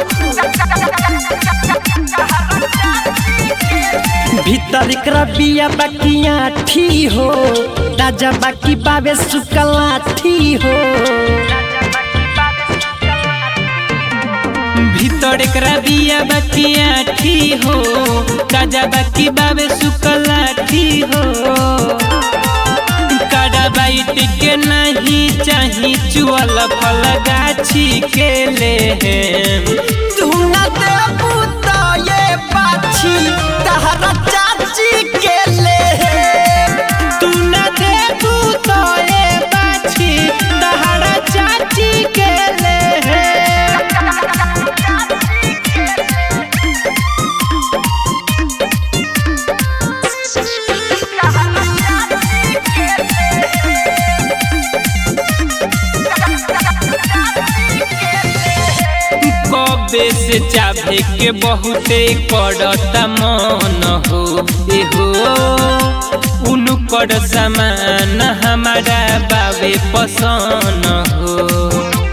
भीतर एकरा बिया बाकिया ठी हो राजा बाकी बाबे सुकला ठी हो भीतर एकरा बिया बकिया ठी हो ताजा बाकी बाबे सुकला ठी हो काड़ा बाइट के नहीं चाही चुअल फल गाछी के ले तू न देबू तो ये पाछी तहरा चाची के ले तू न देबू तो ए बाछी तहरा चाची के ले कबे से चाहे के बहुते करता मन हो एहो उनकर सामान हमारा बाबे पसंद हो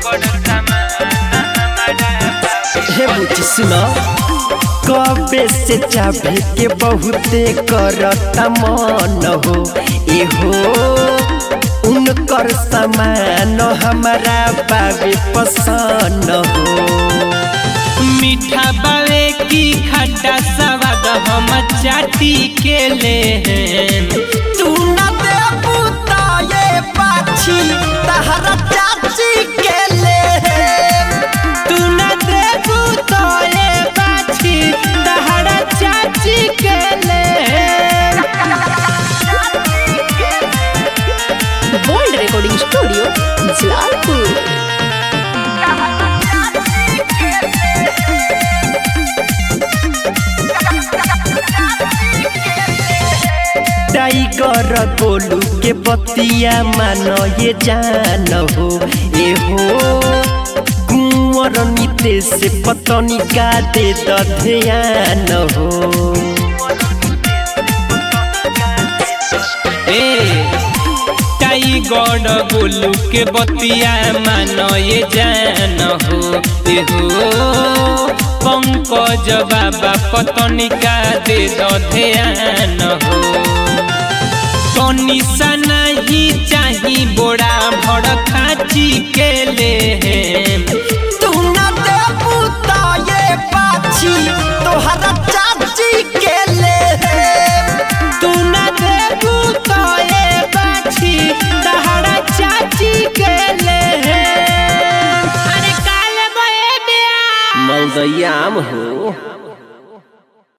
हे बुची सुनो कबे से चाबे के बहुते करता मन हो एहो उनकर सामान हमारा बाबे पसंद हो मीठा बावे की खट्टा स्वाद हम चाटी के ले तू न देबू तो ये पाछी तहरा चाची के ले तू न देबू तो ए बाछी तहरा चाची के ले bold recording studio Jalalpur tiger Golu के बतिया मानो ये जान हो ए हो कुंवर नीते से पतनी का दे द ध्यान हो ए टाइगर गोलू के बतिया मानो ये जान हो ए हो पंकज बाबा पतनिका दे दो ध्यान हो तनी सा नहीं चाही बोरा भड़ खाची के ले तू न देबू तो ये पाछी तोहरा चाची के ले तू न देबू तो ए बाछी तहरा चाची के ले अरे काले बे मलदैयाम हो